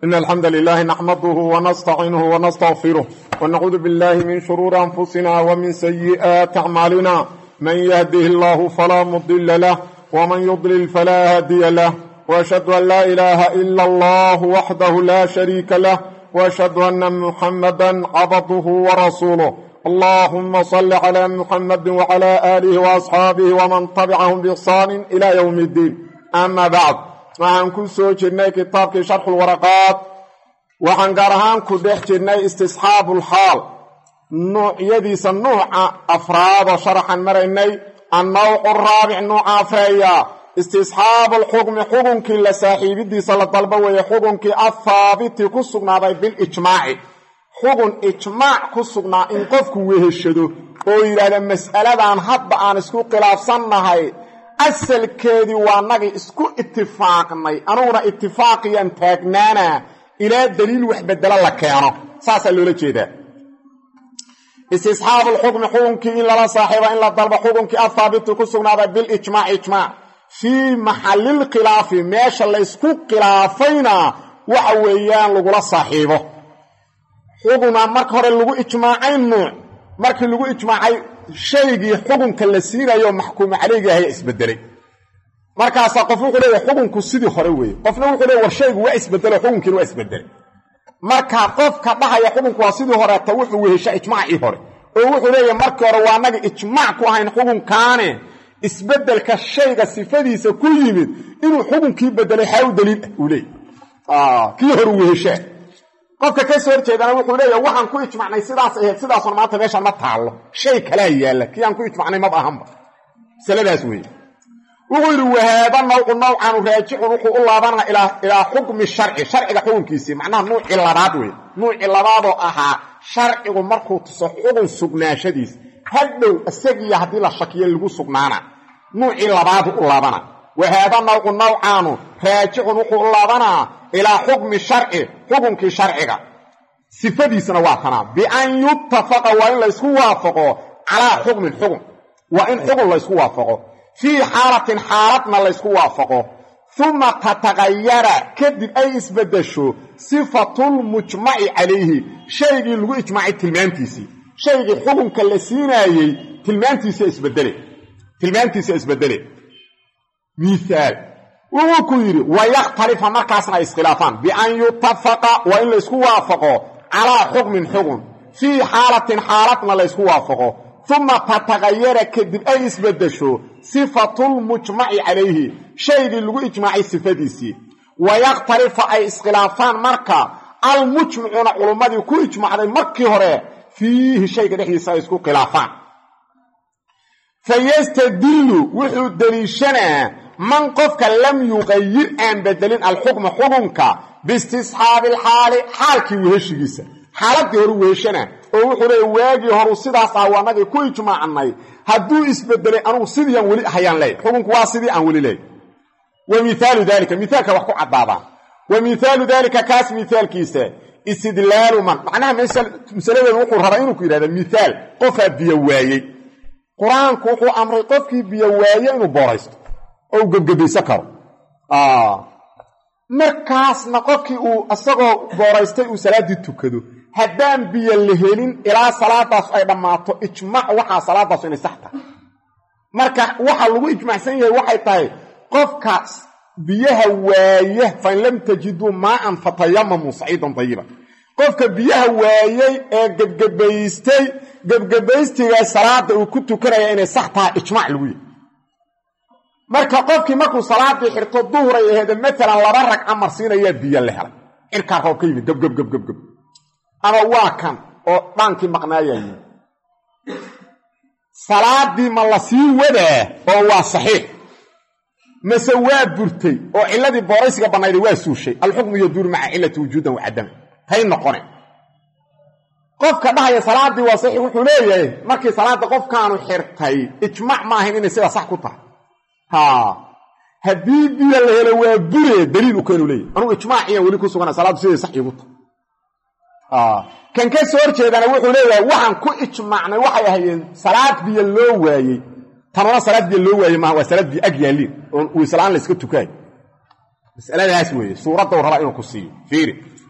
إن الحمد لله نحمده ونستعينه ونستغفره ونعوذ بالله من شرور أنفسنا ومن سيئات أعمالنا من يهده الله فلا مضل له ومن يضلل فلا هادي له وأشهد أن لا إله إلا الله وحده لا شريك له وأشهد أن محمدا عبده ورسوله اللهم صل على محمد وعلى آله وأصحابه ومن تبعهم بإحسان إلى يوم الدين أما بعد waxaan ku soo jirnay kitaabkii sharxulwaraqaat waxaan gaar ahaan ku dhex jirnay istisxaabulxaal nuucyadiisa nuuca afraadoo sharaxan maraynay annawcu raabic nuuca afreeya istisxaabulxukmi xukunkii la saaxiibidiisa la dalbo weeye xukunkii athaabiti ku sugnaaday bilijmaaci xukun ijmaac ku sugnaa in qofku weheshado oo yidhaahda mas'aladan hadda aan isku khilaafsannahay asalkeedii waa nagii isku itifaaqnay anuguna itifaaqiyaan taagnaana ilaa daliil wax bedelo la keeno saasaa loola jeedaa istisxaabulxukmi xukunkii in lala saaxiibo in la dalbo xukunkii athaabiti ku sugnaaday bilijmaac ijmaac fii maxalilkhilaafi meesha laysku khilaafayna waxa weeyaan lagula saaxiibo xukuna marka hore lagu ijmaacay nuuc markii lagu ijmaacay shaygii xukunka la siinayo maxkuumu caleygi ahaya isbedelay markaasaa qof wuxuu leeyahay xukunku sidii hore weeye qofna wuxuu leeya war shaygu waa isbedelo xukunkiina waa isbedelay marka qofka dhahaya xukunku waa sidii horeeta wuxuu wehesha ijmaacii hore oo wuxuu leeyahay markii hore waa naga ijmaac ku ahayn xukunkaane isbedelka shayga sifadiisa ku yimid inuu xukunkii bedelay xaa u daliil ah uu leeyay kii hore weheshaa qofka ka soo horjeedana wuxuu leeyahay waxaan ku ijmacnay sidaas ahayd sidaasun maanta meeshan ma taallo shay kalaa yaalla kii aan ku ijmacnay maba ahanba masaladaas weeye wuxuu yidhi wahaaba nawcu nawcanu raajicun wuxuu u laabanaa ilaa xukmi sharci sharciga xukunkiisii macnaha nuucii labaad wey nuucii labaadoo ahaa sharcigu markuu tuso xukun sugnaashadiis hadhow isagiiyo haddii la shakiyo lagu sugnaana nuucii labaadu u laabana wahaaba nawcu nawcaanu raajicun wuxuu u laabanaa ilaa xukmi sharci xukunkii sharciga sifadiisna waa tanaa bian yutafaqa waa in laysku waafaqo calaa xukmin xukun waa in xukun laysku waafaqo fii xaalatin xaaladna laysku waafaqo uma tataqayara kadib ay isbedesho sifatulmujmaci calayhi shaygii lagu ijmaacay tilmaantiisii shaygii xukunka la siinaayey tilmaantiisa isbedele tilmaantiisa isbedele miaal wuxuu ku yidhi wayakhtalifa markaasna ay iskhilaafaan bian yutafaqa waa in laysku waafaqo calaa xukmin xukun fii xaalatin xaaladna laysku waafaqo uma tataqayara kadib ay isbedesho sifatulmujmaci calayhi shaygii lagu ijmaacay sifadiisii wayakhtalifa ay iskhilaafaan marka almujmicuuna culummadii ku ijmacday markii hore fiihi shayga dhexdiisa ay isku khilaafaan fayastadillu wuxuu deliishanaa man qofka lam yuqayir aan bedelin alxukma xukunka biistisxaabi alxaali xaalkii weheshigiisa xaaladii horu weheshana oo wuxuu leeya waagii horu sidaas ah waanagii ku ijmaacnay hadduu isbedelay anugu sidii aan weli ahayaan leey xukunku waa sidii aan weli leey wa miaalu dalika miaalka wax ku caddaadaan wa mihaalu dalika kaas mihaalkiisa istidlaalu man macnaha masaladeedu wuxuu rabaa inuu ku yidhahda mihaal qofaa biyo waayey qur-aanku wuxuu amray qofkii biyo waaye inuu booraysto oo u gebgebaysan karo markaasna qofkii uu isagoo booraystay uu salaaddii tukado haddaan biyo la helin ilaa salaadaas ay dhammaato ijmaac waxaa salaadaasu inay sax tahay marka waxa lagu ijmaacsan yahay waxay tahay qofkaas biyaha waaya fain lam tajiduu maaan fatayamamuu saciidan dayiba qofka biyaha waayey ee gebgebaystay gebgebaystiga salaada uu ku tukanaya inay sax tahay ijmaac lagu yahy marka qofkii markuu salaadii xirto duhuray aheede maalan laba ragca marsiinayaa biyo la helay cirkaa roob ka yimid gebgebgebgebgeb ama waa kan oo dhaankii maqnaayaa yimid salaadii ma la sii wadaa oo waa saxiix mase waa burtay oo ciladii booraysiga bannayday waa suushay alxukmu yaduuru maca cilati wujuudan wacadama hay noqone qofka dhahaya salaadii waa saxiix wuxuu leeyahay markii salaadda qofkaanu xirtay ijmaac ma ahayn inay sidaa sax ku tahay haddii biyo la helo waa bure daliil u keenu leeyahy anugu ijmaaciyaan weli ku sugana salaaddu siday sax iigu tahay kan ka soo horjeedana wuxuu leeyahay waxaan ku ijmaacnay waxay ahayeen salaad biyo loo waayey tanuna salaad biyo loo waayey maaha waa salaad biyo ag yaalliin oon wiisla-aan la iska tukaayo masaladaas weeye suuradda u rabaa inuu ku siiyo fiiri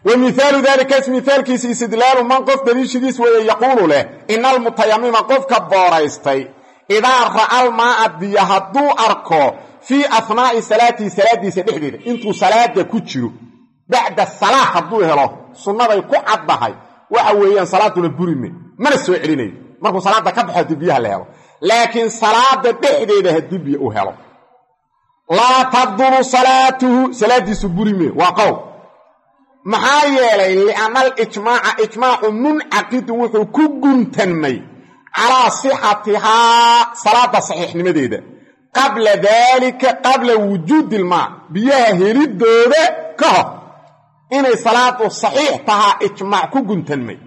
wa mihaalu daalikaas mihaalkiisa istidlaalu man qof daliishigiis weeye yaquulu leh ina almutayamima qofka booraystay idaa ra'al maa'a biyo hadduu arko fii ahnaa'i salaatihi salaadiisa dhexdeeda intuu salaada ku jiro bacda salaa hadduu helo sunnaday ku caddahay waxa weeyaan salaaduna burime mana soo celinayo markuu salaada ka baxo haddii biyaha la helo laakiin salaada dhexdeeda haddii biyo uu helo laa tabdulu salaatuhu salaadiisu burime waa qowl maxaa yeelay lianna alijmaaca ijmaacu muncaqidun wuxuu ku guntanmay calaa sixatihaa salaada saxiixnimadeeda qabla daalika qabla wujuudi ilmaa biyaha helidooda ka hor inay salaadu saxiix tahaa ijmaac ku guntanmay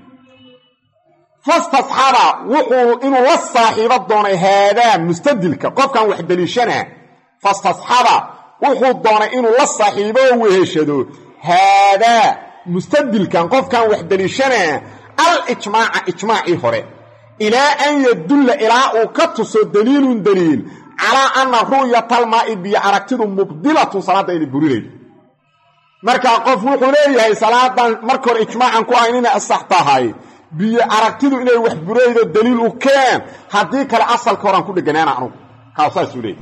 fastasxaba wuxuu inuu la saaxiibo doonay haadaa mustadilka qofkan wax deliishanaa fastasxaba wuxuu doonay inuu la saaxiibo oo weheshado haadaa mustadilkan qofkan wax deliishanaa al ijmaaca ijmaacii hore ilaa an yadulla ilaa uu ka tuso daliilun daliil calaa anna ru'yatalmaa'i biyo aragtidu mubdilatun salaadda inay burinaydo markaa qof wuxuu leeyahay salaadan marka hore ijmaacan ku ahayn inay asax tahay biyo aragtidu inay wax buraydo daliil u keen haddii kale asalka horaan ku dheganaana anugu kaa saasuu leeyahy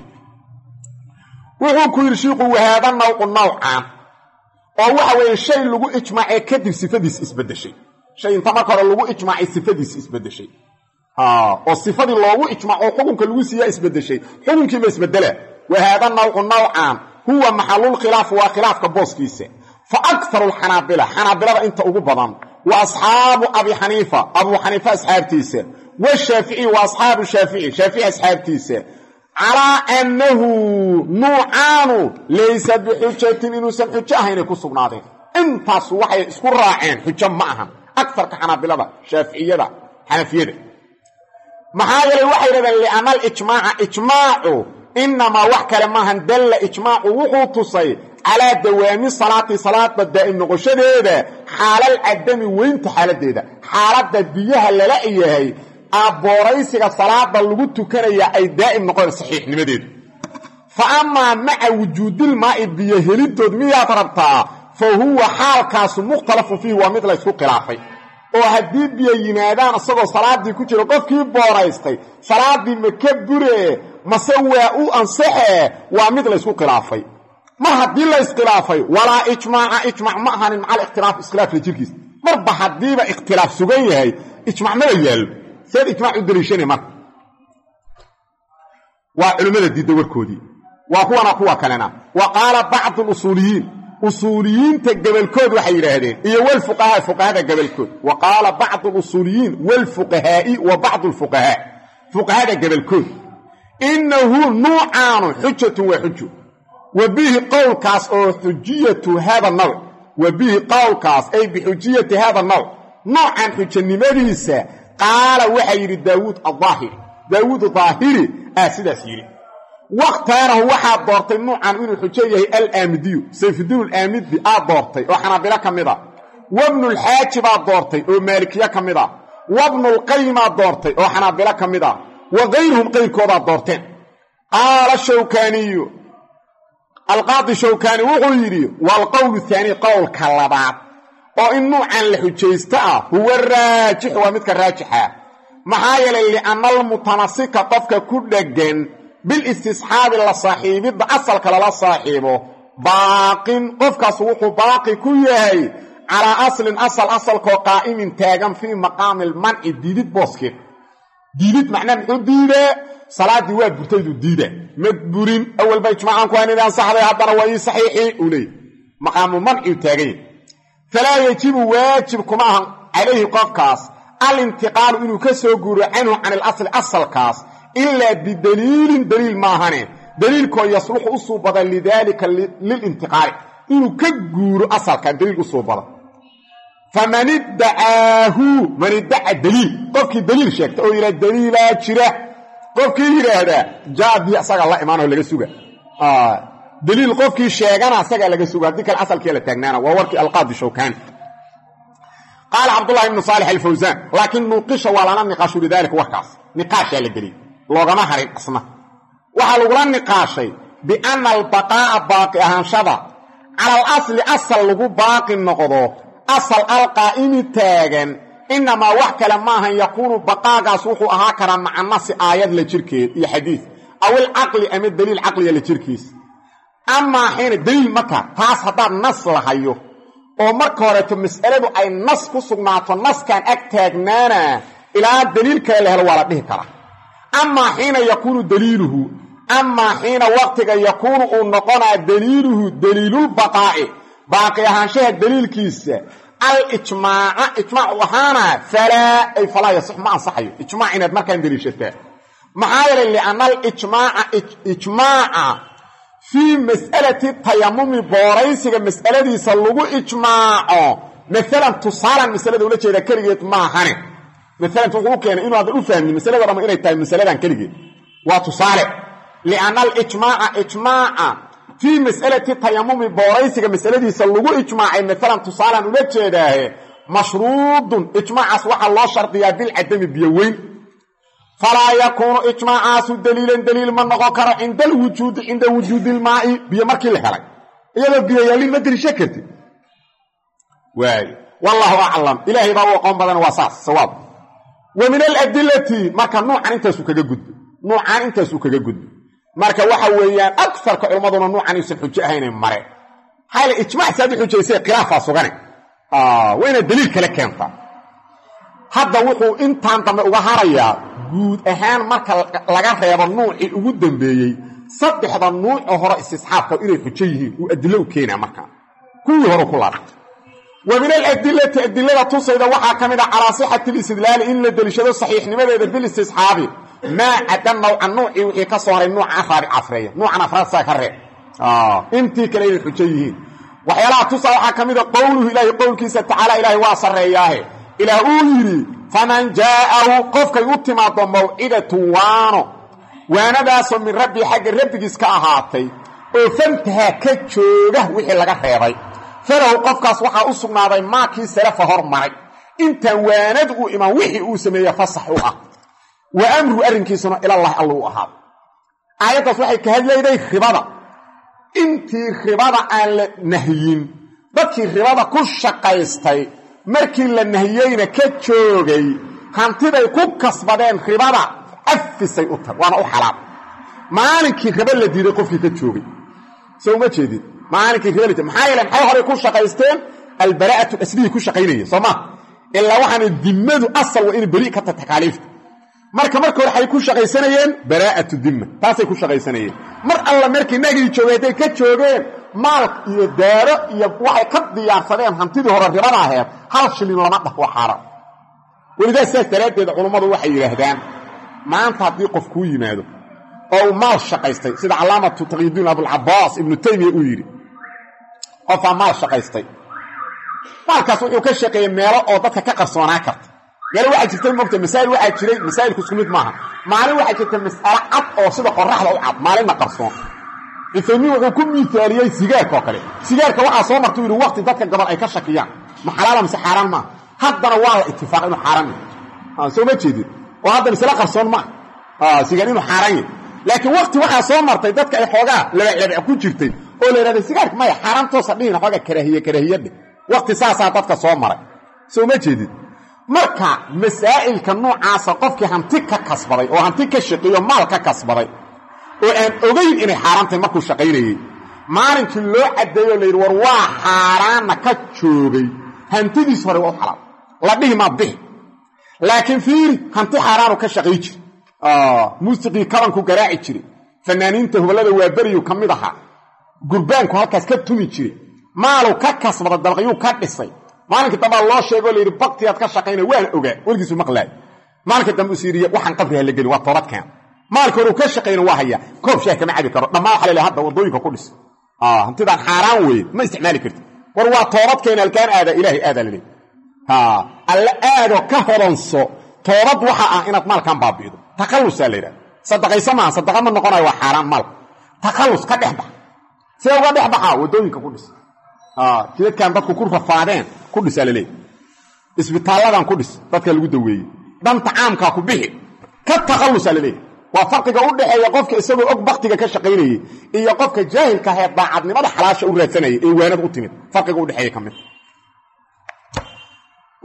wuxuu ku yidhi shiiku wahaada nawcu nawcan oo waxa weeye shay lagu ijmaacee kadib sifadiis isbedeshay shay inta marka hore lagu ijmaacay sifadiis isbedeshay oo sifadii loogu ijmaaco xukunka lagu siiyaa isbedeshay xukunkiiba isbedela wahaada nawcu nawcan huwa maxalulkhilaaf waa khilaafka booskiisa fa akharu alxanaabila xanaabilada inta ugu badan wa asxaabu abi xaniifa abuu xaniifa asxaabtiisa washaafici wa asxaabu shaafici shaafici asxaabtiisa calaa annahu nuucaanu laysa bixujatin inuusan xujo ahaynay ku sugnaadeen intaasu waxay isku raaceen xujo ma ahan akarka xanaabilada shaaficiyada xanafiyada maxaa yeelay waxay dhahdeen lianna alijmaaca ijmaacu inamaa wax kale maahan dalla ijmaacu wuxuu tusay calaa dawaami salaati salaada daa'im noqoshadeeda xaalal cadami weynta xaaladeeda xaaladda biyaha lala yahay abooraysiga salaada lagu tukanaya ay daa'im noqon saxiixnimadeedu fa amaa maca wujuudilmaa'i biyo helidood miyaad rabtaa fa huwa xaalkaasu mukhtalafun fiihi waa mid laysku khilaafay oo haddii biyo yimaadaan isagoo salaaddii ku jiro qofkii booraystay salaaddii ma ka buree mase waa u ansaxee waa mid laysku khilaafay mar haddii la iskhilaafay walaa ijmaaca ijmac ma ahanin macal ikhtilaaf iskhilaafla jirkiisa marba haddiiba ikhtilaaf sugan yahay ijmac maba yaallo seed ijmac u daliishanay marka waa culimmada diidda warkoodii waa kuwana kuwa kalena wa qaala bacdu lusuuliyiin usuuliyiinta gabalkood waxay yidhaahdeen iyo walfuqahaa fuqahada gabalkood wa qaala bacdu lusuuliyiin walfuqahaa'i wa bacdu lfuqahaa fuqahada gabalkood innahu nuucaanu xujatun waa xujo wa bihi qowlkaas oo xujiyatu hada nawc wa bihi qowlkaas ay bixujiyati hada nawc noocan xujanimadiisa qaala waxaa yidhi daawuud adaahiri daawuud daahiri aa sidaas yidhi wakhtaarahu waxaa doortay nuucan inuu xujo yahay alaamidiyu sayfudiin alaamidi aa doortay oo xanaabilo ka mid a wabnulxaaji baa doortay oo maalikiye ka mid a wabnulqayimaa doortay oo xanaabilo ka mid a wa kayruhum qayrkoodaa doorteen qaala shawkaaniyu alqaadi shawkaani wuxuu yidhi waalqowlu haani qowlka labaad oo in nuucan la xujaysto ah huwa raajixu waa midka raajixa maxaa yeelay lianna almutamasika qofka ku dheggan bilistisxaabi la saaxiibidda asalka lala saaxiibo baaqin qofkaas wuxuu baaqi ku yahay calaa aslin asal asalkoo qaa'imin taagan fii maqaami almanci diidid booskeed diidid macnaa muxuu diidee salaaddii waa burtaydu diida ma burin awalba ijmaacan ku haynid ansaxday haddana waa ii saxiixii uu leeyay maqaamu manciu taagan yahy falaa yajibu waajib kuma ahan calayhi qofkaas alintiqaalu inuu ka soo guuro canhu can ilasli asalkaas ilaa bidaliilin daliil maahane daliilkoo yasluxu u suubada lidaalika lilintiqaali inuu ka guuro asalkan daliil u suubada faman iddacaahu man iddaca daliil qofkii daliil sheegta oo yidhaha daliilaa jira qofkii yidhaahdaa jaadii asagaa la imaanoo laga suga daliil qofkii sheegana asagaa laga suga haddii kale asalkii la taagnaana waa warkii alqaadi shawkaani qaala cabdullahi ibnu saalix alfawsaan laakiin nuuqisha waa lana niqaashu lidaalika warkaas niqaashaa la geliyey loogama harin asna waxaa lagula niqaashay bianna albaqaa'a baaqi ahaanshada cala al asli asal lagu baaqi noqdo asal alqaa'imi taagan inamaa wax kale maahan yakuunu baqaagaas wuxuu ahaa karaa maca nasi aayad la jirkeed iyo xadiid aw ilcaqli ama daliil caqliga la jirkiisa amaa xiina daliil marka taas haddaad nas lahayo oo marka horeeto mas'aladu ay nas ku sugnaato naskan ag taagnaana ilaa daliil kale la helo waa la dhihi karaa amaa xiina yakuunu daliiluhu amaa xiina waqtiga yakuunu uu noqonaa daliiluhu daliilulbaqaa'i baaqi ahaanshaha daliilkiisa alijmaaca ijmaac u ahaana falaa ay falaa yasix ma ansaxayo ijmaac inaad markaan daliishataa maxaa yeelay lianna alijmaaca ijmaaca fii mas'alati tayamumi booraysiga mas'aladiisa lagu ijmaaco maalan tusaalan masalada ula jeeda keligeed maahane maalan wuxuu u keenay inuu aadan u fahmin masalada dhama inay tahay masaladan keligeed waa tusaale lianna alijmaaca ijmaaca fii mas'alati tayamumi booraysiga masaladiisa lagu ijmaacay maalan tusaalan ula jeedaahe mashruudun ijmaacaas waxaa loo shardiyaa bilcadami biyo weyn falaa yakuunu ijmaacaasu daliilan daliil ma noqon karo cinda alwujuudi cinda wujuudi ilmaa'i biyo markii la helay iyadoo biyo yaalin ma deliisha kartid waay wallaahu aclam ilaahay baa u aqoon badan waa saas sawaab wa min aladilati marka nuucan intaasuu kaga gudbay nuucan intaasuu kaga gudbay marka waxa weeyaan agarka culummaduna nuucan aysan xujo ahaynay mare maxaa yl ijmac saad u xujaysay khilaafaa sugane waa inaad daliil kale keentaa hadda wuxuu intaan dambe uga harayaa guud ahaan marka laga reebo nuucii ugu dambeeyey saddexda nuucoo hore istisxaabka inay xujo yihiin uu adilo u keenaa markaa kuwii hore ku laabtay wa min aladilati adilada tusayda waxaa ka mid a calaa sixati alistidlaali in la deliishado saxiixnimadeeda bilistisxaabi maa cada nawca nuucii wixii ka soo haray nuuca afraari afreeya nuucan afraad saa ka reeb intii kale inay xujo yihiin waxyaalaha tusa waxaa ka mid a qowluhu ilaahi qowlkiisa tacaala ilaahay waa sarreeyaahe ilaah uu yidhi faman jaa'ahu qofkay u timaado mawcidatu waano waanadaasoo min rabbii xagga rabbigiis ka ahaatay oo fantahaa ka jooga wixii laga reebay falahu qofkaas waxaa u sugnaaday maakii salafa hor maray intaan waanadu u imaan wixii uu sameeye fasax u ah wa amru arrinkiisuna ilallahi alla u ahaado aayaddaas waxay ka hadlayday ribada intii ribada aan la nahyin dadkii ribada ku shaqaystay markii la nahiyeyna ka joogay hantiday ku kasbadeen ribada afisay u tahay waana u xalaal maalinkii riba la diiday qofkii ka joogay so uma jeedin maalinkii riba la diiday maxaa yeele maxay horey ku shaqaysteen albaraa'atu aslihii ku shaqaynaya soo maa ilaa waxaana dimmadu asal waa inay beri ka tahay takaaliifta marka marka hore waxay ku shaqaysanayeen baraa'atu dimma taasay ku shaqaysanayeen mar alla markii nagii joogay hadday ka joogeen maal iyo daaro iyo waxay ka diyaarsadeen hantidii hore ribada aheed hal shilin lama dhah waa xaaraan welidaas saas daraaddeed culummadu waxay yidhaahdaan maanta haddii qof kuu yimaado oo uu maal shaqaystay sida calaamatu taqyidiin abulcabaas ibnu taymiya uu yidhi qofaa maal shaqaystay maalkaas wuxuu ka shaqeeyey meelo oo dadka ka qarsoonaa karta meelo waxaa jirta mogta masaa'il waxaa jiray masaa'ilku isku mid maaha maalin waxaa jirta mas'alo cad oo sida qoraxda u cad maalinna qarsoon cuthaymiin wuxuu ku miaaliyey sigaarka oo kale sigaarka waxaa soo marta u yidhi waqti dadka gabal ay ka shakiyaan ma xalaala mise xaaraan maaha haddana waa la itifaaqay inuu xaaraan yahay soo ma jeedin oo hadda masale qarsoon maaha sigaar inuu xaaraan yahay laakiin waqti waxaa soo martay dadka ay xoogaa labaclabac ku jirtay oo la yidhahday sigaarka maya xaaraan toosa dhihina xoogaa karaahiye karaahiyadhe waqti saasaa dadka soo maray soo ma jeedin marka masaa'ilka noocaasa qofkii hanti ka kasbaday oo hanti ka shaqeeyo maal ka kasbaday oo aan ogayn inay xaaraan tahay markuu shaqaynayey maalinkii loo caddeeyo la yidhi war waa xaaraanna ka joogay hantidiis hore waa u xalaal la dhihi maa bixi laakiin fiiri hanti xaaraanu ka shaqay jiri muusiqii kabanku garaaci jiray fanaaniinta hubalada waaberiyu ka mid ahaa gurbaanku halkaas ka tumi jiray maalu ka kasbada dalqiyuu ka dhisay maalinkii dambaa loo sheegoo layidhi baktigaad ka shaqayna waana ogaa weligiisu maqlaay maalinkii dambe usiiriye waxaan qabriha la gelin waa toobad keena maalka hore uu ka shaqayna waa hayaa koob shaah kama cabi karo dhammaan waxa la hadda waddooyinka ku dhis hantidaan xaaraan weeye ma isticmaali karti war waa toobad keena alkaan aada ilaahay aadaa la leey alle aado ka hodanso toobad waxa ah inaad maalkan baabi'ido takhallusaa la yidhahda sadaqayso maaha sadaqa ma noqonayo waa xaaraan maalka takhallus ka dhex bax see uga dhex baxaa waddooyinka ku dhis jidadkan dadku ku rafaadeen ku dhisaa laleeya isbitaalladan ku dhis dadka lagu daweeyey dhanta caamkaa ku bixi ka takhallusaa laleeya waa farqiga u dhexeeya qofka isagoo og baktiga ka shaqaynayey iyo qofka jaahilka ahee daacadnimada xalaasha u raadsanayay ee waanada u timid farqiga udhexeeya ka mid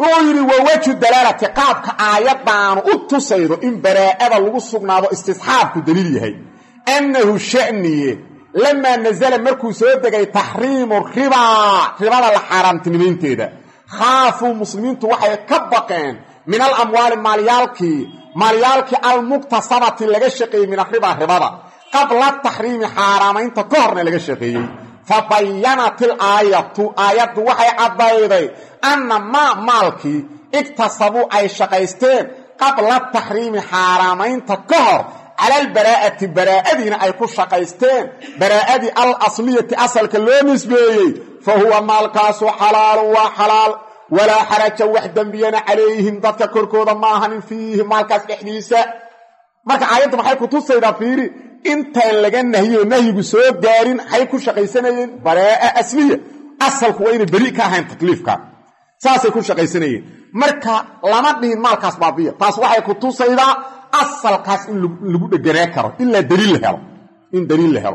wuxuu yidhi wa wejhu dalaalati qaabka aayaddaanu u tusaydo in baraa'ada lagu sugnaado istisxaabku daliil yahay annahu sha'niye lamaa nasala markuu soo degay taxriimu ribaa ribada la xaaraamtinimaynteeda khaafuu muslimiintu waxay ka baqeen min alamwaali maalyaalkii maalyaalkii almuktasabati laga shaqeeyey min aribaa ribada qabla taxriimi xaaraamaynta ka horna laga shaqeeyey fa bayanat ilaayatu aayaddu waxay caddayday anna maa maalkii igtasabuu ay shaqaysteen qabla taxriimi xaaraamaynta ka hor cala albaraa'ati baraa'adiina ay ku shaqaysteen baraa'adii al asliyati asalka loo nisbeeyey fa huwa maalkaasu xalaalun waa xalaal walaa xaraja wax dembiyana calayhim dadka korkooda ma ahanin fiihi maalkaas dhexdiisa marka aayadda maxay ku tusaydaa fiiri intaan laga nahyiyo nahyigu soo gaarin waxay ku shaqaysanayeen baraa'a asliya asalku waa inay beri ka ahayn takliifka saasay ku shaqaysanayeen marka lama dhihin maalkaas baabiya taas waxay ku tusaydaa asalkaas in lagu dheganaa karo ilaa daliil la helo in daliil la helo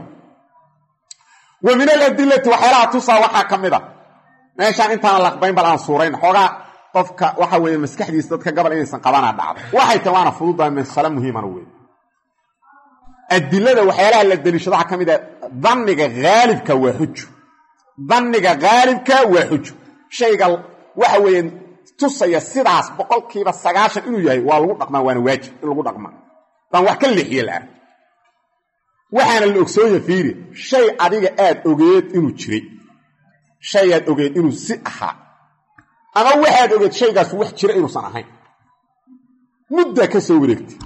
wa min aladilati waxyaalaha tusaa waxaa ka mid a meeshaan intaana laqbayn bal aan suurayn xoogaa qofka waxa weeye maskaxdiisa dadka gabal inaysan qabanaa dhacdo waxay tahay waana fududaa masale muhiimana wey adilada waxyaalaha la deliishado waxaa ka mid a danniga haalibka waa xujo danniga haalibka waa xujo shayga waxa weeye tusaya sidaas boqolkiiba sagaashan inuu yahay waa lagu dhaqmaa waana waajib in lagu dhaqmaa baan wax ka leexiye la-ah waxaana la ogsoonya fiiri shay adiga aad ogeed inuu jiray shayaad ogeed inuu si ahaa ama waxaad ogeed shaygaas wax jira inuusan ahayn muddaa ka soo wareegtay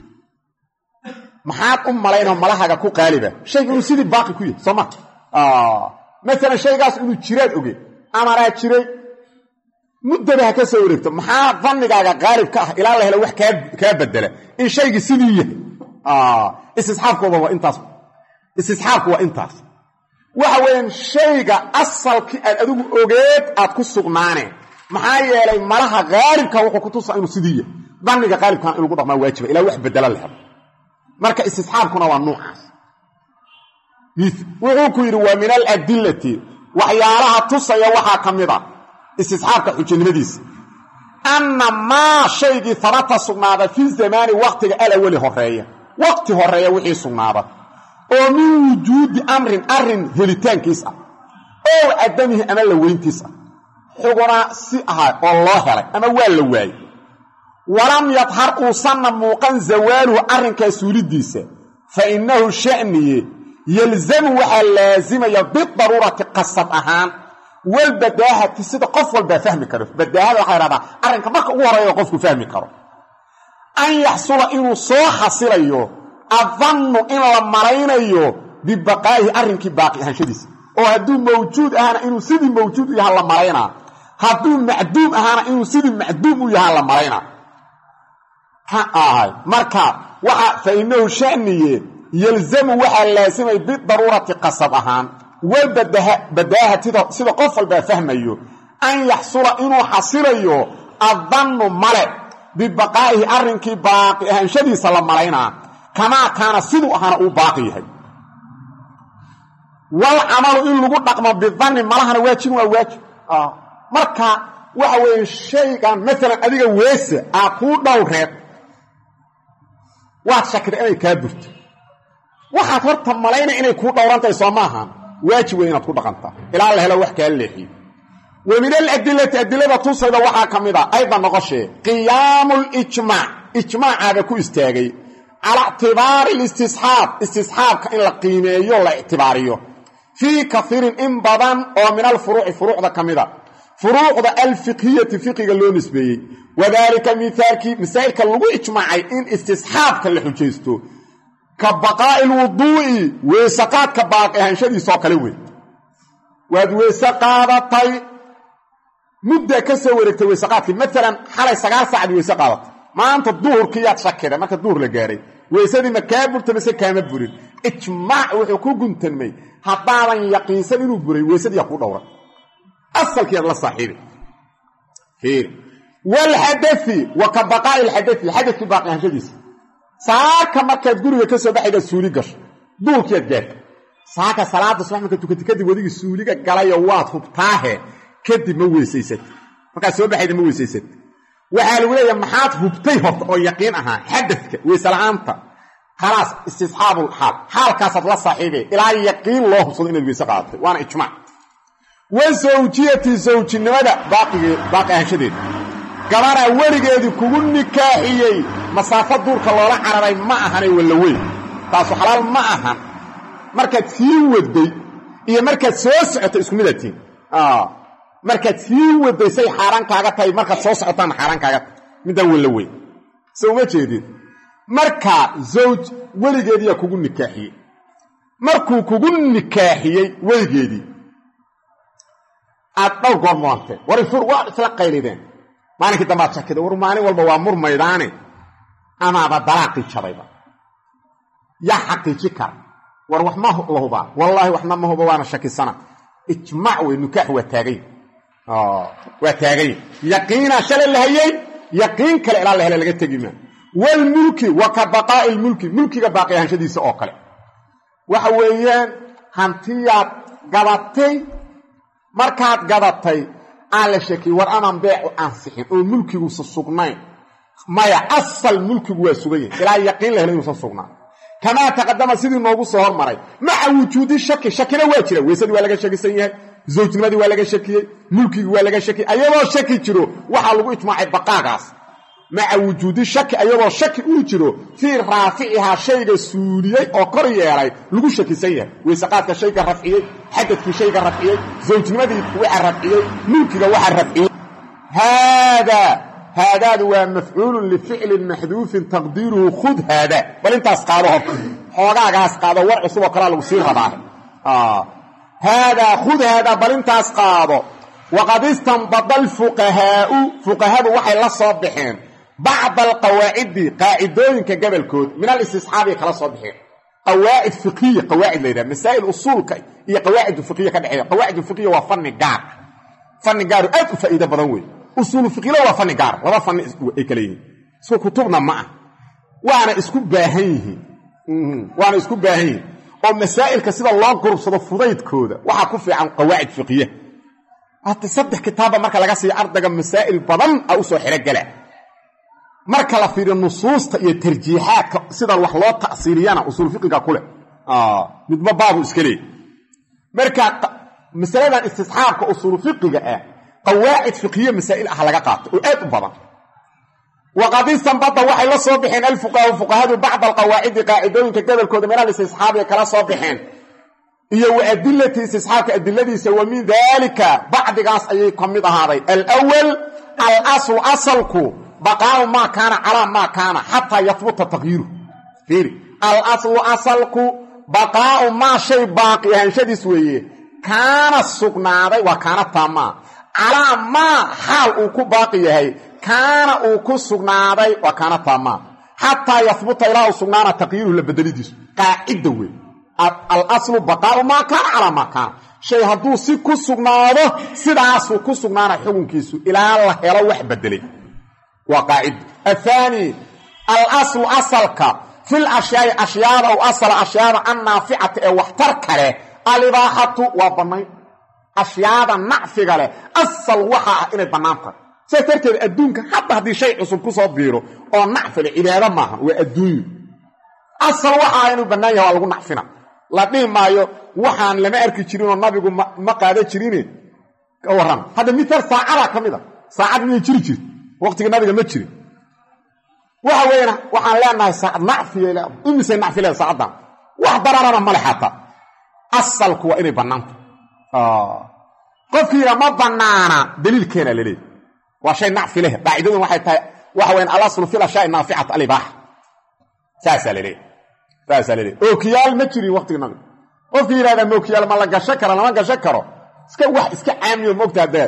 maxaad u malaynoo malahaga ku qaaliba shayga inuu sidii baaqi ku yahay soo ma maalan shaygaas inuu jiraad ogeed amanaa jiray muddaba ha ka soo wareegto maxaa dannigaaga qaalib ka ah ilaa la helo wax kaa bedela in shaygii sidii yahay istisxaabkooda waa intaas istisxaabku waa intaas waxa weeyaan shayga asalkii aad adigu ogeed aad ku sugnaaneen maxaa yeelay malaha haalibka wuxuu ku tusaa inuu sidii yahay danniga qaalibkana in lagu dhaqmaa waajiba ilaa wax bedela la helo marka istisxaabkuna waa nuucaas wuxuu ku yidhi waa min aladillati waxyaalaha tusaya waxaa ka mid a istisxaabka xujanimadiisa anna maa shaygii habata sugnaada fi zamaani waqtiga alawali horeeya waqti horeeya wixii sugnaada oo min wujuudi amrin arrin helitaankiis ah ow cadamihi ama la weyntiis ah xuguna si ahaa oo loo helay ama waa la waayey walam yadhar uusanna muuqan zawaaluhu arrinkaa suulidiisa fa innahu sha'niye yalzamu waxaa laasimaya bidaruurati qasab ahaan walbadaahati sida qof walbaa fahmi karo badaahada waxaa idhahdaa arrinka marka ugu horeeya qofku fahmi karo an yaxsula inuu soo xasilayo adannu in la malaynayo bibaqaa'ihi arrinkii baaqi ahaanshadiisa oo hadduu mawjuud ahaana inuu sidii mawjuud u yahaa la malaynaa hadduu macduum ahaana inuu sidii macduum u yahaa la malaynaa ha ahay marka waxa fa innahu sha'niye yalzamu waxaa laasimay bidaruurati qasab ahaan walbadaahati sida qof walbaa fahmayo an yaxsula inuu xasilayo addannu male bibaqaa'ihi arrinkii baaqi ahaanshadiisa la malaynaa kamaa kaana siduu ahaana uu baaqi yahay wal camalu in lagu dhaqmo bidanni malahana waajibin waa waajib marka waxa weeye shaygan maalan adiga weese aa kuu dhowreed waad shakida inay kaa burto waxaad horta malaynay inay kuu dhowrantahay soo maahan waajib wey inaad ku dhaqantaa ilaa la helo wax kaa leexiyo wa min aladilati adilada tusayda waxaa ka mid a aydan noqoshee qiyaamu lijmaac ijmaacaaba ku istaagay calaa ictibaari listisxaab istisxaabka in la qiimeeyo la ictibaariyo fii kaiirin in badan oo min alfuruuci furuucda ka mida furuucda alfiqhiyati fiqiga loo nisbeeyey wadaalika miaalkii masaa'ilka lagu ijmaacay in istisxaabka la xujaysto ka baqaa'i lwuduu'i weysaqaadka baaqi ahaanshadiisoo kale wey waad weyse qaadatay muddaa ka soo wareegtay weysaqaadkii maalan xalay sagaal saacad weyse qaadatay maanta duhurkiiyaad shakiday marka duhur la gaaray weysadii ma kaa burta mise kaama burin ijmaac wuxuu ku guntanmay haddaadan yaqiinsan inuu buray weysadiiyaa kuu dhowran asalkiiaad la saaxiibi wlxadai wa ka baqaa'i lxadai xadadkii baaqi ahaanshadiisa saaka markaad guriga ka soo baxaydaad suuli gasho duurkiiad gaarta saaka salaada subax marka tukatay kadib wadigii suuliga galayo waad hubtaahe kadib ma weysaysat markaad soo baxayda ma weysaysat waxaa lagu leeyahay maxaad hubtay horta oo yaqiin ahaa xadadka weysela'aanta khalaas istisxaabul xaal xaalkaasaad la saaxiibay ilaa yaqiin loo hubsado inaad weyse qaadatay waana ijmaac wa sawjiyati sawjinimada baaqigee baaqi ahaanshadeeda gabaraa weligeedii kugu nikaaxiyey masaafo duurka loola cararay ma ahanay walla weyn taasu xalaal ma ahan markaad sii waday iyo markaad soo socotay isku midatiin markaad sii waday say xaaraan kaaga tahay markaad soo socotaana xaaraan kaaga tahay middaa walla weyn se uma jeedid markaa zawj weligeediyaa kugu nikaaxiyey markuu kugu nikaaxiyey weligeedii aad dhowr goor mudanteen war ifur waa isla qaylideen maalinkii dambaad shakida war maalin walba waa murmaydaane amaaba dalaaqii jabayba yaa xaqiiji kara war wax ma la hubaa wallaahi waxna ma huba waana shakisana ijmaac wey nikaax waa taagay waa taagay yaqiinaa shalay la hayey yaqiin kale ilaa la hele laga tegi maa wlmulki wa ka baqaa'i lmulki mulkiga baaqi ahaanshadiisa oo kale waxa weeyaan hantiyaad gadatay markaad gadatay aan la shekiy war amaan beecu ansixin oo mulkiguusa sugnayn maya asal mulkigu waa sugan yahay ilaa yaqiin la helo inuusan sugnaan kamaa taqadama sidii noogu soo hormaray maca wujuudi shaki shakina waa jira weysadii waa laga shakisan yahay zawjnimadii waa laga shakiyey mulkigii waa laga shakiyey ayadoo shaki jiro waxaa lagu ijmaacay baqaagaas maca wujuudi shaki ayadoo shaki uu jiro fii raaficihaa shayga suuliyey oo kor yeelay lagu shakisan yahay weyseqaadka shayga rafciyey xadadkii shayga rafciyey zawjnimadii waxa rafciyey mulkiga waxa rafciyey haadaa haadaadu waa mafcuulun lificlin maxduufin taqdiiruhu khud haada bal intaas qaado horta xoogaagaas qaado war cusub oo kalaa lagu sii rabaa haadaa khud haadaa bal intaas qaado waqad istanbada alfuqahaau fuqahadu waxay la soo baxeen bacda alqawaacidi qaacidooyinka gabalkood min alistisxaabiy kala soo baxeen qawaacid fiqiya qawaacid la yidhaha masaa'il usuulka iyo qawaacid fiqiya ka dhexeeya qawaacid fiqiya waa fanni gaar fanni gaaru aad u faa'iido badan wey usuulu fiqila waa fanni gaar laba fanni ay kale yihiin isku kutubna ma ah waana isku baahan yihiin waana isku baahan yihiin oo masaa'ilka sida loo gurubsado fudaydkooda waxaa ku fiican qawaacid fiqiya hata saddex kitaabba marka laga siiyo ardayga masaa'il badan a u soo xirogala marka la fiiriyo nusuusta iyo tarjiixaadka sida wax loo ta'siiriyana usuul fiqiga ku leh midba baabu iska leey marka masaladan istisxaabka usuul fiqiga ah qawaacid fiqiye masaa'il ah laga qaato oo aad u badan waqad istanbada waxay la soo baxeen alfuqahaa fuqahadu bacda alqawaacidi qaacidooyinka gobolkooda min alistisxaabiga kala soo baxeen iyo wa adilati istisxaabka adiladiisa wa min daalika bacdigaas ayay ka mid ahaaday alwal alaslu asalku baqaau maa kaana calaa maa kaana xataa yahbuta taqyiiru fiiri alaslu asalku baqaau maa shay baaqi ahaanshadiis weeye kaana sugnaaday waa kaana taamaa calaa maa xaal uu ku baaqi yahay kaana uu ku sugnaaday waa kaana taamaa xataa yahbuta ilaa uu sugnaana taqyiiruhu la bedelidiisu qaacidda wey alaslu baqaau maa kaana calaa maa kaana shay hadduu si ku sugnaado sidaasuu ku sugnaana xukunkiisu ilaa la helo wax bedelay waa qaacida athaani alaslu asalka fil ashyaai ashyaada ow asala ashyaada annaaficata ee waxtar kale alibaaxatu waa bannayn ashyaada nacfiga leh asal waxa ah inay bannaan tahay sidaas darteed adduunka hadda haddii shay cusub ku soo biiro oo nacfi leh cibaado maaha waa adduunyo asal waxa ah inuu bannaan yahay waa lagu nacfina la dhihi maayo waxaan lama arki jirinoo nabigu ma qaada jirine ka warran hadda mital saacadaa ka mid a saacad miyay jiri jirta waqtigii nabiga ma jirin waxa weeyaan waxaan leenahay saacad nacfiya le imisay nacfi leeda saacaddan wax dararana male xataa asalku waa inay bannaanta qofkii yidhaa ma bannaana daliilkeena la leeyahy waa shay nacfi leh qaacidadun waxay tahay waxa weyaan alaslu fil ashyaai naaficata alibaaxa saasaa la leeyahy saasaa la leeyahy ookiyaal ma jirin waqtigii nabiga qofkii yidhahdaa mookiyaal ma la gasho karo lama gasho karo iska wax iska caamiyo moogtaa dee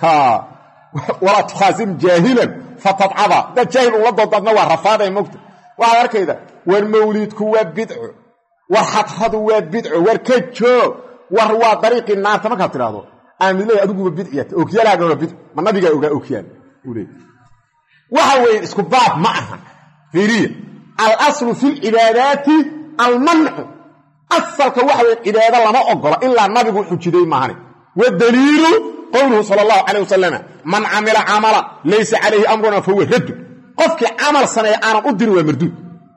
walaa tukhaasim jaahilan fatadcada dad jaahil ula doodaadna waa rafaaday mogta waxaad arkayda war mawliidku waa bidco war xadradu waa bidco war ka joog war waa dariiqii naarta markaad tidhaahdo aamidley adiguba bidciyata ookiyaalaaga waa bidco ma nabigaa ogaa ookiyaal uu leey waxa weeye isku baab ma aha fiiriya alaslu fi lcibaadaati almancu asalka waxa weye cibaado lama ogola ilaa nabigu xujiday maahane wadaliilu qowluhu sala allahu calayh wasalama man camila camala laysa calayhi amruna fahuwa raddu qofkii camal sameeya aanan u dirin waa marduud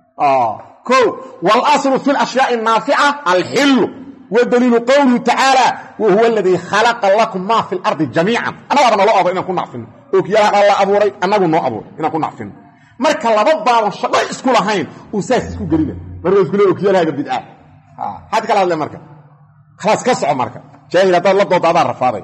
o wاlaslu fi اlashyaai الnaafica alxilu wa daliilu qowlihi tacaala wa huwa aladii khalaqa lakum ma fi اlardi jamiican annagaaba naloo aburay inaan ku nacfino ookiyalahan alla abuuray annagu noo abuuray inaan ku nacfino marka laba baaban shaqo isku lahayn uu saas isku gelina marka isku le ookiyalahaaga bidca xad kala hadle marka khalaas ka soco marka jaahil haddaad la dooda adaan rafaaday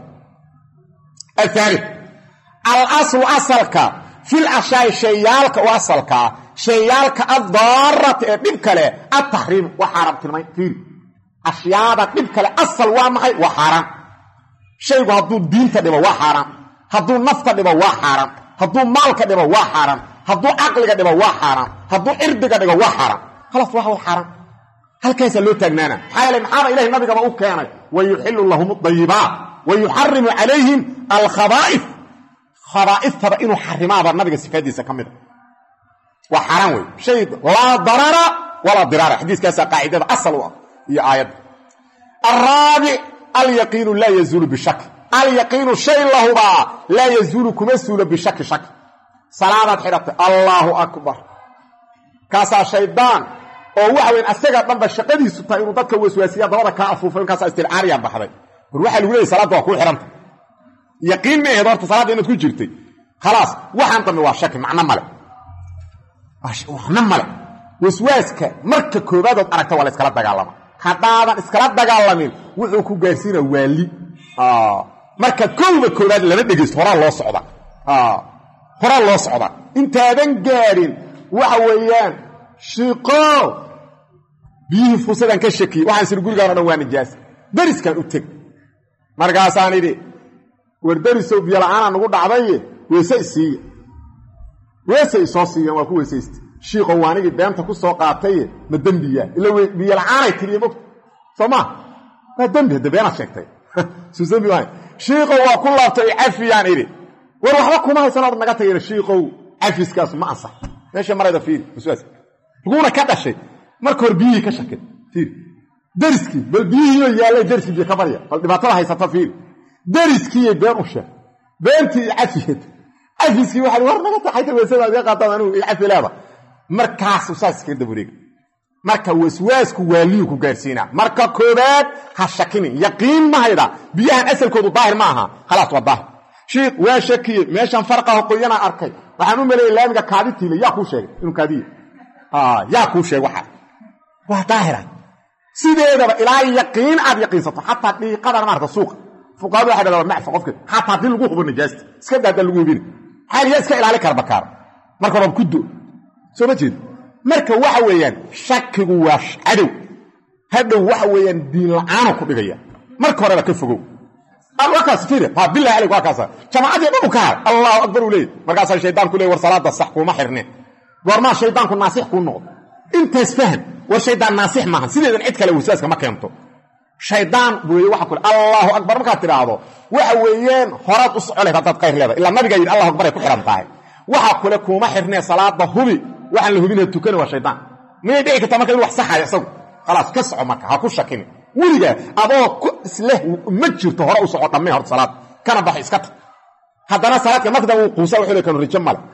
ahaali alaslu asalka fil ashyaai shayaalka u asalkaa shayaalka addaarata ee dhib kale ataxriim waa xaaraamtilmay fiiri ashyaada dhib kale asal waa maxay waa xaaraan shaygu hadduu diinta dhibo waa xaaraan hadduu nafta dhibo waa xaaraan hadduu maalka dhibo waa xaaraan hadduu caqliga dhibo waa xaaraan hadduu cirdiga dhigo waa xaaraan khalaas waa way xaaraan halkaasaa loo taagnaana maxaa yeele maxaaba ilahay nabigaba u keenay wa yuxilu lahum adayibaat wa yuxarimu calayhim alkhabaa'if khabaa'iftaba inuu xarimaaba nabiga sifaadiisa ka mida waa xaaraan wey shay laa darara walaa diraara xadiiskaasaa qaacidada asal u ah iyo aayadda alraabic alyaqiinu laa yazuulu bishaki alyaqiinu shay lahubaa laa yazuulu kuma suulo bishaki shaki salaadaad xidhatay allaahu akbar kaasaa shaydaan oo waxa weyn asaga dhanba shaqadiisu tahay inuu dadka waswaasiya dabada kaa afuufay inkaasaa istilcaariyaa baxday war waxaa lagu leeyay salaadda waa kuu xidhanta yaqiin ma aheed horta salaadda inaad ku jirtay khalaas waxaan dambe waa shaki macno male waxna male waswaaska marka koobaadood aragta waa la iskala dagaalama haddaadan iskala dagaalamin wuxuu ku gaarsiina waali marka kowda koobaad lama dhegaysto horaa loo socda horaa loo socda intaadan gaadhin waxa weeyaan shiqo biyihii fuusadaan ka shakiyey waxaan siri gurigaan o dhan waa nijaas dariskaan u teg markaasaan idhi war darisow biyola'aanaa nagu dhacdaye weese isiiya weese isoo siiyaan waa ku weesaysta shiikow waanigii beenta ku soo qaataye ma dembiyaa ila biyola'aanay tiriye mogta soo maa waa dembi hadde beenaad sheegtay suu dembi maahay shiikow waa ku laabtay cafiyaan idhi war waxba kuma haysanood naga tageen shiikow cafiskaas ma ansax meesha marayda fiiri waswaas laguuna ka dhashay marka hore biyihii ka shakay fiiri dariskii bal biyihiioo yaallay dariskii biyo ka barya bal dhibaatada haysata fiiri dariskiiyay been u sheeg beentii iyo cafiyad cafiskii waxaa war naga taxayta weesadaad iga qaataan anigu iyo cafi leeda markaasu saas iskaga dabareega marka waswaasku waaliyu ku gaarsiinaa marka koobaad ha shakinin yaqiin ma hayda biyahan asalkoodu daahir ma aha khalaas waa daahir shiikh waa shakiye meeshan farqaha qoyanaa arkay waxaan u maleeyay laamiga kaaditiile yaa kuu sheegay inuu kaadiye yaa kuu sheeg waxaa waa daahira sideedaba ilaa yaqiin aad yaqiinsato xataa dhiiqadan maarata suuqa fuqahadu waxay dhahdaa macfa qofka xataa haddii lagu hubo najaasta iska daa haddaan lagu hubin maxaa yaa iska ilaali kara bakaar marka horaba ku do soo ma jeed marka waxa weeyaan shakigu waa cadow hadhow waxa weeyaan diin la-aanu ku dhigaya marka horeba ka fogow wakaas fiiri ha bilahi aleyk waa kaasa jamaacadii dhan u ka har allahu akbar uu leeyay markaasaa shaydaan ku leey war salaada sax kuuma xirneen goormaa shaydaanku naasix kuu noqdo intaas faham war shaydaan naasix maaha sideedan cid kale waswaaska ma keento shaydaan weeye waxa kule allahu akbar markaad tidhaahdo waxa weeyaan horaad u soco layd haddaad khayr leedahay ilaa nabigaa yidhi allahu akbar ay ku xihan tahay waxa kule kuuma xirnee salaada hubi waxaan la hubinaya tukani waa shaydaan miyay dhici kartaa marka in wax saxayo isagu khalaas ka soco marka ha ku shakini weligaa adoo isleh ma jirto hore u soco dhammee horta salaad kana baxo iska tag haddana salaadka markada wuu quusa wuxuu le kanu rijo male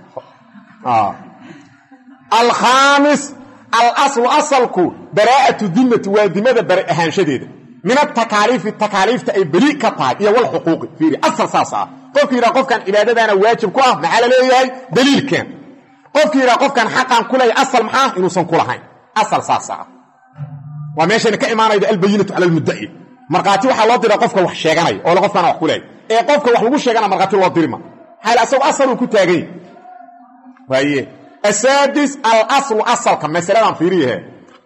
alkhaamis alaslu asalku baraa'atu dimmati waa dimada bari ahaanshadeeda min atakaaliifi takaaliifta ay beli ka tahay iyo walxuquuqi fiiri asal saas ah qofki yidhaha qofkan cibaadadaana waajib ku ah maxaa la leeyahay daliilkeen qofki yidhaha qofkan xaqan ku leeyahay asal maxaa inuusan ku lahayn asal saas ah waa meeshayna ka imaanayda albayinatu cala almuddaci markhaati waxaa loo dira qofka wax sheeganaya oo le qofkaana wax ku leeyahy ee qofka wax lagu sheegana markhaati loo dirima maxaa asagu asaluu ku taagany waaye asaadis alaslu asalka masaladan fiiriyahe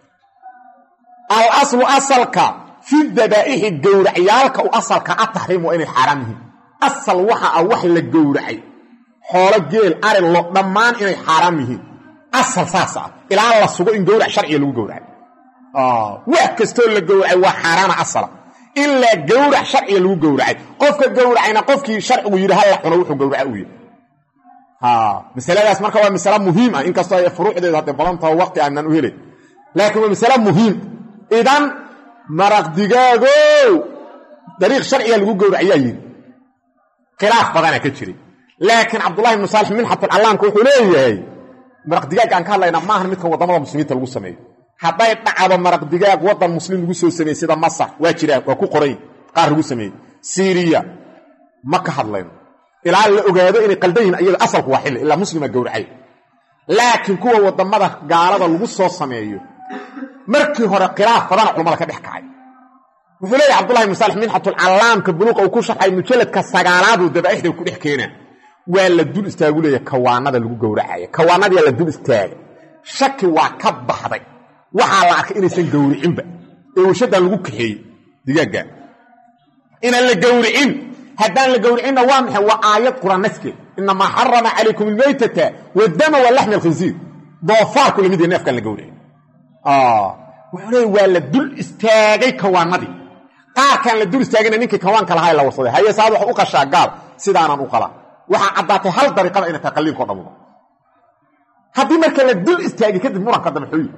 alaslu asalka fi dabaa'ixi gowracyaalka u asalka ataxriim waa inay xaaraam yihiin asal waxa ah wax la gowracay xoolo geel ari lo dhammaan inay xaaraam yihiin asal saas ah ilaa la sugo in gowrac sharciga lagu gowracay wax kastoo la gowracay waa xaaraana asala ilaa gowrac sharciga lagu gowracay qofka gowracayna qofkii sharcigu yidhi halla cuno wuxuu gowraca u yahy masaladaas marka waa masale muhiim ah inkastoo ay furuucdeeda hadday badantaho waqti aanan u helay laakiin waa masale muhiim idan maraq digaagow dariiq sharciga lagu gowracayaa yidhi khilaaf badana ka jiray laakiin cabdullahi ibnu saalix minxatulcallaamka wuxuu leeyahay maraq digaag aan ka hadlaynaa maahan midka waddamada muslimiinta lagu sameeyo hadday dhacdo maraq digaag waddan muslim lagu soo sameeyey sida masar waa jiraan waa ku qoray qaar lagu sameeyey siiriya ma ka hadlayno ilaa la ogaado inay qaldan yihin iyada asalku waa xilli ilaa muslima gowracay laakiin kuwa waddamada gaalada lagu soo sameeyo markii hore khilaaf badana culamada ka dhex kacay wuxuu leeyahy cabdullahi ibnu saalix minxatulcallaamka buluuqa uu ku sharxay mujalladka sagaalaaduu dabaa'ixda ku dhex keenaa waa la dul istaagu leeya kawaanada lagu gowracaya kawaanadiyaa la dul istaagay shaki waa ka baxday waxaa la arkay inaysan gowricinba ee warshadan lagu kaxeeyey digaagga inaan la gowricin haddaan la gowricinna waa maxay waa aayad quraan naskeed inamaa xarama calaykum almaytata wadama wa laxmi alkhinsiir doofaarku lamid yahay neefkaan la gowricin wuxuu leeya waa la dul istaagay kawaanadii qaarkaan la dul istaagayna ninkii kawaanka lahaa la warsaday haye saad wax u qashaa gaal sidaanaan u qalaa waxaa caddaatay hal dariiqada inay tahay qalliinko dhammuba haddii marka la dul istaagay kadib muranka dambe xooyi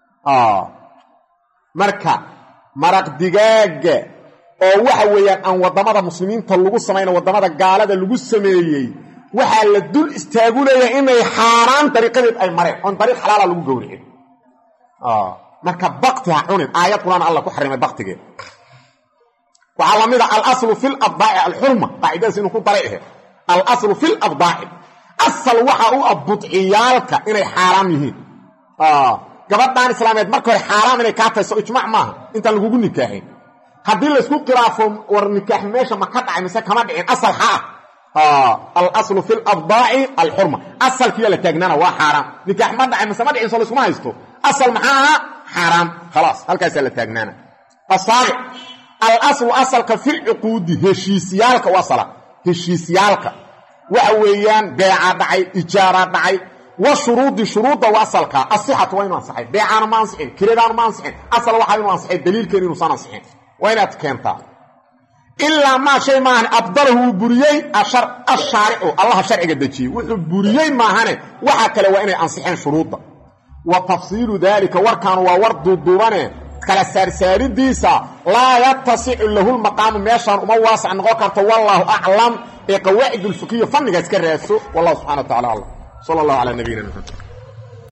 marka maraq digaaga oo waxa weeyaan aan waddamada muslimiinta lagu samayna waddamada gaalada lagu sameeyey waxaa la dul istaagu leeyahay inay xaaraan dariiqadeed ay mareen oon dariiq xalaala lagu gowricin marka bakti ha cunin aayad quraan alla ku xarimay baktigeed waxaa la mid a alaslu fi labdaaci alxurma qaacidadaas inuu ku daray ahe alaslu fi labdaaci asal waxa u ah budciyaalka inay xaaraam yihiin gabadhan islaameed marka hore xaaraam inay kaa tayso ijmac maaha intaan lagugu nikaaxin haddii laysku khilaafo war nikaax meesha ma ka dhacay mise kama dhicin asal ha ah alaslu fi labdaaci alxurma asalkiiya la taagnaana waa xaaraam nikaax ma dhacay mise ma dhicin soo laskuma haysto asal maxaa ahaa xaaraam khalaas halkaasaa la taagnaana asaabic alaslu asalka filcuquudi heshiisyaalka u asala heshiisyaalka waxa weeyaan beecaa dhacay ijaaraa dhacay wa shuruudi shuruudda u asalka asixatu waa inu ansaxay beecaana ma ansixin kiradaanu ma ansixin asal waxaa inuu ansaxay daliilkeena inuusan ansixin waa inaad keentaa ilaa maa shay maahan abdalahu wuu buriyey ashaaricu allaha sharciga dejiyey wuxuu buriyey maahane waxa kale waa inay ansixeen shuruudda wa tafsiilu daalika warkaanu waa war duuduubane kala saarsaaridiisa laa yatasicu lahu lmaqaamu meeshaan uma waasac noqon karto wallaahu aclam ee qawaacid ulfikiya fannigaas ka raadso wallahu subxana wa tacala aclam sala allahu calaa nabiyina maxamed